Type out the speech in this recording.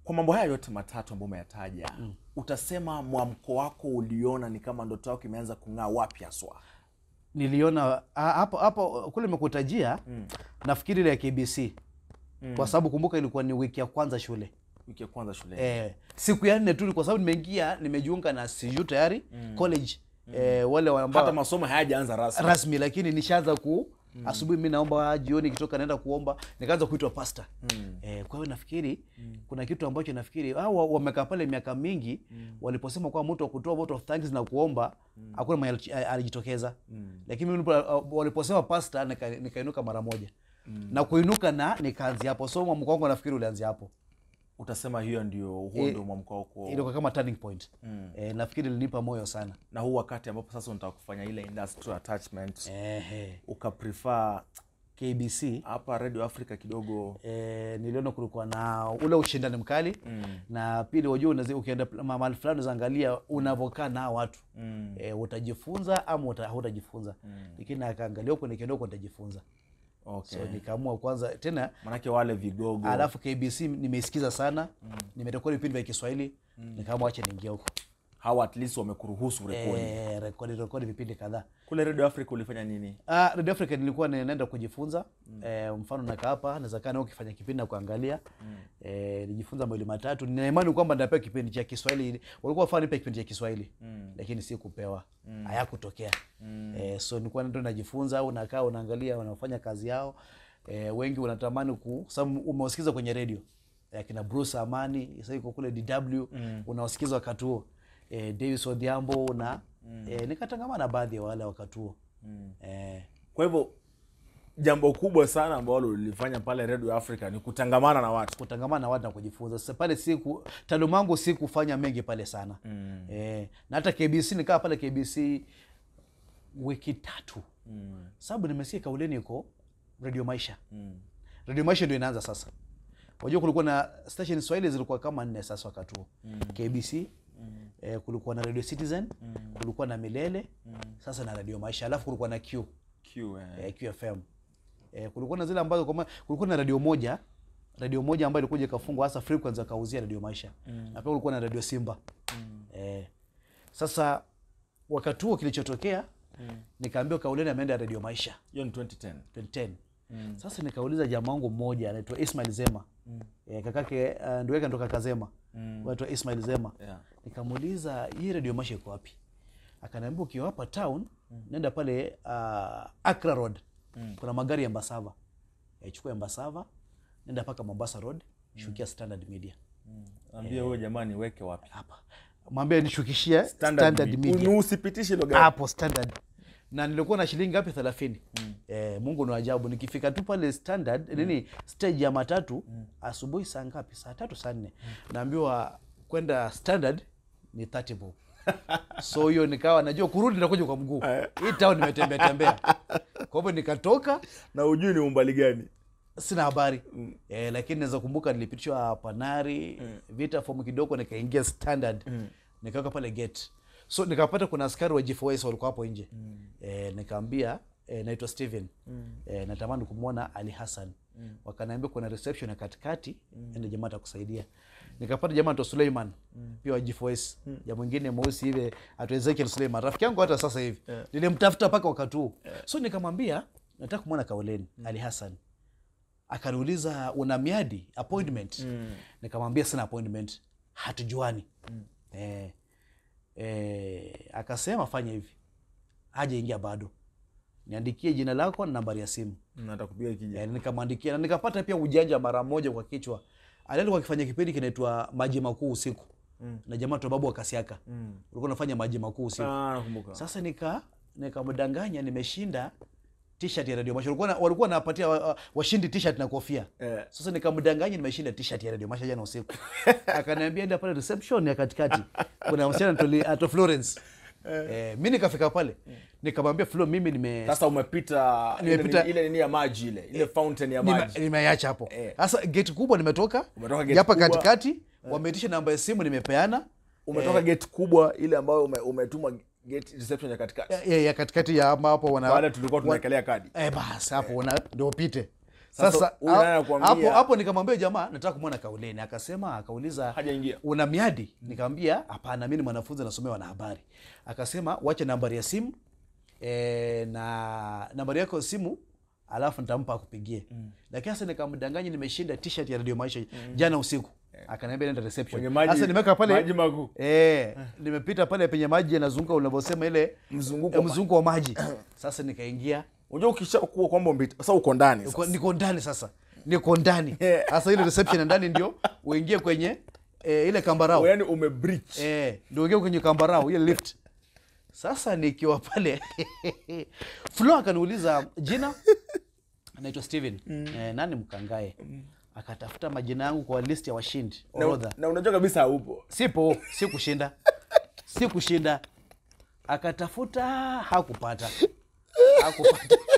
kwa mambo haya yote matatu ambayo umeyataja utasema mwamko wako uliona ni kama ndoto yako imeanza kung'aa wapi haswa niliona ah, hapo hapo kule nimekutajia nafikiri ile ya KBC kwa sababu kumbuka ilikuwa ni wiki ya kwanza shule wiki ya kwanza shuleni eh, siku ya nne tu kwa sababu nimeingia nimejiunga na CU tayari college eh, wale wa- ambao hata masomo hayajaanza rasmi rasmi lakini nishaanza ku asubuhi mi naomba jioni ikitoka naenda kuomba nikaanza kuitwa pasta eh, kwa hiyo nafikiri kuna kitu ambacho nafikiri hao wa- wamekaa pale miaka mingi waliposema kwa mtu wa kutoa vote of thanks na kuomba hakuna mwenye alichi- alijitokeza lakini mimi nilipo- waliposema pasta nika- nikainuka mara moja na kuinuka na nikaanzia hapo so mwamko wangu nafikiri ulianzia hapo utasema hiyo ndio huo Eh, ndio mwamko wako ilikuwa kama turning point eh, nafikiri ilinipa moyo sana na huu wakati ambapo sasa unataka kufanya ile industrial attachment Ehe. ukaprefer KBC hapa radio africa kidogo e, niliona kulikuwa na ule ushindani mkali mm. na pili wajua unazi- ukienda pl- ma- mahali fulani unaangalia unavyokaa na hao watu mm. e, utajifunza ama uta, hutajifunza mm. lakini akaangalia huko nikienda huko nitajifunza okay. so nikaamua kwanza tena manake wale vigogo alafu KBC nimeisikiza sana mm. nimerekodi vipindi vya Kiswahili mm. nikaamua acha niingia huko hawa at least wamekuruhusu rekodi e, rekodi rekodi vipindi kadhaa kule radio africa ulifanya nini Ah, Radio Africa nilikuwa naenda kujifunza mm. eh, mfano nakaa hapa naweza kaa nao ukifanya kipindi na kuangalia mm. eh, nijifunza mawili matatu nina imani kwamba nitapewa kipindi cha Kiswahili walikuwa wafaa nipe kipindi cha Kiswahili mm. lakini si kupewa mm. hayakutokea mm. eh, so nilikuwa ndo najifunza au nakaa unaangalia wanafanya kazi yao eh, wengi unatamani ku sababu umewasikiza kwenye radio eh, kina Bruce Amani sasa yuko kule DW mm. unawasikiza wakati huo eh, Davis Odhiambo na mm. eh, nikatangamana na baadhi ya wale wakati huo mm. eh, kwa hivyo jambo kubwa sana ambalo ulifanya pale radio africa ni kutangamana na watu kutangamana na watu na kujifunza. Sasa pale siku taaluma yangu si kufanya mengi pale sana mm. eh, na hata KBC nikaa pale KBC wiki tatu mm. sababu nimesikia kauleni iko Radio Maisha mm. Radio Maisha ndio inaanza sasa. Unajua kulikuwa na station Swahili zilikuwa kama nne sasa wakati huo mm. KBC mm. eh, kulikuwa na Radio Citizen mm. kulikuwa na Milele mm. sasa na Radio Maisha alafu kulikuwa na Q Q, eh. eh, QFM. Eh, kulikuwa na zile ambazo kwa ma- kulikuwa na radio moja radio moja ambayo ilikuja ikafungwa hasa frequency akauzia radio Maisha mm. na pia kulikuwa na radio Simba mm. eh, sasa wakati huo kilichotokea mm. nikaambiwa Kauleni ameenda radio Maisha hiyo ni 2010 2010 mm. Sasa nikauliza jamaa wangu mmoja anaitwa Ismail Zema mm. eh, kakake uh, ndio yake ndo kaka Zema mm. anaitwa Ismail Zema Yeah. nikamuuliza hii radio Maisha iko wapi? Akaniambia ukiwa hapa town mm. nenda pale uh, Accra Road mm. kuna magari ya Embasava eh, chukua Embasava nenda mpaka Mombasa Road shukia Standard Media ambia huyo jamani weke wapi hapa mwambie nishukishie Standard, Media. Media Unu- usipitishe hilo gari hapo standard na nilikuwa na shilingi ngapi thelathini mm. eh, mungu ni ajabu nikifika tu pale standard nini stage ya matatu asubuhi saa ngapi saa tatu saa nne naambiwa kwenda standard ni 30 bob so hiyo nikawa najua kurudi nakuja kwa mguu hii town nimetembea tembea kwa hivyo nikatoka na ujui ni umbali gani sina habari mm. eh, lakini naweza kumbuka nilipitishwa panari mm. vita fomu kidogo nikaingia standard mm. nikaweka pale gate so nikapata kuna askari wa G4S walikuwa hapo nje mm. eh, nikaambia eh, naitwa Steven mm. eh, natamani kumwona Ali Hassan mm. wakaniambia kuna reception ya katikati mm. ende jamaa atakusaidia nikapata jamaa anaitwa Suleiman mm. pia wa G4S mm. ja mwingine mweusi hivi anaitwa Ezekiel Suleiman rafiki yangu hata sasa hivi yeah. nilimtafuta mpaka wakati huu yeah. so nikamwambia nataka kumwona Kauleni mm. Ali Hassan akaniuliza una miadi appointment mm. nikamwambia sina appointment hatujuani mm. eh, eh, akasema fanya hivi haja ingia bado niandikie jina lako na nambari ya simu natakupiga kija eh, nikamwandikia na nikapata pia ujanja mara moja kwa kichwa alikuwa akifanya kipindi kinaitwa maji makuu usiku mm. na jamaa tu babu wa Kasiaka mm. ulikuwa unafanya maji makuu usiku Ah, nakumbuka sasa nika nikamdanganya nimeshinda t-shirt ya Radio Masha. Walikuwa na- walikuwa napatia wa- wa- washindi t-shirt na kofia. Eh. Sasa nikamdanganya nimeshinda t-shirt ya Radio Masha jana usiku. Akaniambia enda pale reception ya katikati. Kuna msichana tuli ato Florence. Eh, mimi nikafika pale. Nikamwambia Flo mimi nime sasa umepita ile Nimepita- nini- ile nini ya maji ile ile fountain ya nime- maji nimeacha hapo. Eh. Sasa gate kubwa nimetoka. Umetoka gate hapa kubwa. katikati wameitisha namba ya simu nimepeana. umetoka gate kubwa ile ambayo ume, umetuma gate reception ya katikati Ya, ya katikati ya ama hapo wana baada tulikuwa tunaekelea kadi Eh, basi hapo una ndio upite. Sasa sasa huyu naye ha- anakuambia- hapo hapo nikamwambia jamaa nataka kumwona kauleni akasema akauliza Hajaingia. una miadi nikamwambia hapana mi ni mwanafunzi nasomea wanahabari akasema wacha nambari ya simu e, na nambari yako ya simu alafu nitampa akupigie lakini sasa nikamdanganya nimeshinda t-shirt ya radio maisha jana usiku akaniambia nenda reception Kwenye maji- sasa nimeweka pale maji makuu. eh nimepita pale penye maji yanazunguka unavyosema ile Mzunguko eh, wa mzunguko wa maji sasa nikaingia unajua ukishakuwa kwamba umbe- sasa uko ndani Niko- sasa. niko ndani sasa niko ndani Yeah. sasa ile reception ya ndani ndio uingie kwenye eh, ile kambarao yaani umebreach eh, ndio uingie kwenye kambarao ile lift sasa nikiwa pale flo akaniuliza jina anaitwa steven eh, nani mkangae akatafuta majina yangu kwa list ya washindi na, orodha na unajua kabisa haupo sipo si kushinda si kushinda akatafuta hakupata hakupata